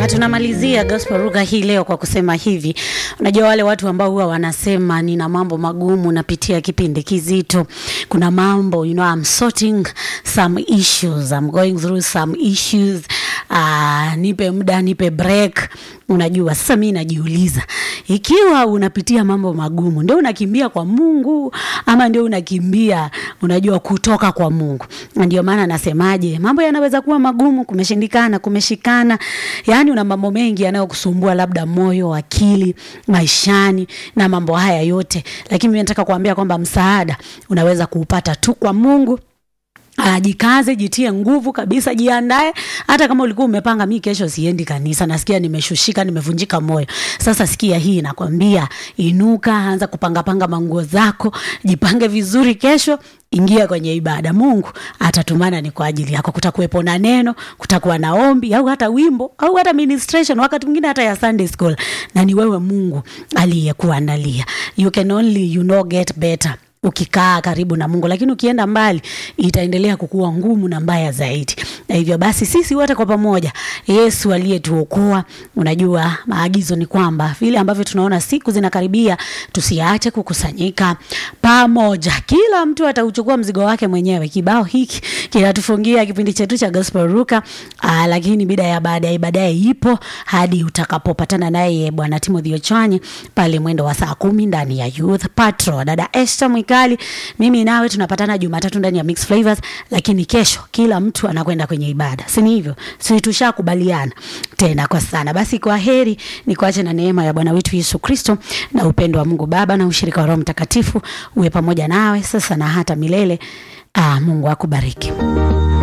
na tunamalizia gospel ruga hii leo kwa kusema hivi unajua wale watu ambao huwa wanasema nina mambo magumu napitia kipindi kizito kuna mambo you know, I'm sorting some issues I'm going through some issues uh, nipe muda nipe break unajua sasa mi najiuliza ikiwa unapitia mambo magumu ndio unakimbia kwa mungu ama ndio unakimbia unajua kutoka kwa mungu na ndio maana nasemaje mambo yanaweza kuwa magumu kumeshindikana kumeshikana yaani una mambo mengi yanayokusumbua labda moyo akili maishani na mambo haya yote lakini mi nataka kuambia kwamba msaada unaweza kuupata tu kwa mungu Uh, jikaze jitie nguvu kabisa jiandae hata kama ulikuwa umepanga mi kesho siendi kanisa nasikia nimeshushika nimevunjika moyo sasa sikia hii nakwambia inuka anza kupangapanga manguo zako jipange vizuri kesho ingia kwenye ibada mungu atatumana ni kwa ajili yako kutakuwepo na neno kutakuwa na ombi au hata wimbo au hata ministration wakati mwingine hata ya sunday school na ni wewe mungu aliyekuandalia you can only you know get better ukikaa karibu na mungu lakini ukienda mbali itaendelea kukuwa ngumu na mbaya zaidi na hivyo basi sisi wote kwa pamoja yesu aliyetuokoa unajua maagizo ni kwamba vile ambavyo tunaona siku zinakaribia tusiache kukusanyika pamoja kila mtu atauchukua mzigo wake mwenyewe kibao hiki kinatufungia kipindi chetu cha gospel ruka Aa, lakini bida ya baadaye baadaye ipo hadi utakapopatana naye bwana timothy ochwanyi pale mwendo wa saa kumi ndani ya youth patro dada Esther Mwikali, mimi nawe tunapatana Jumatatu ndani ya Mix Flavors, lakini kesho kila mtu anakwenda kwenye ibada, si ni hivyo? Si tushakubaliana tena kwa sana. Basi kwa heri, ni kuache na neema ya Bwana wetu Yesu Kristo na upendo wa Mungu Baba na ushirika wa Roho Mtakatifu uwe pamoja nawe sasa na hata milele. Ah, Mungu akubariki.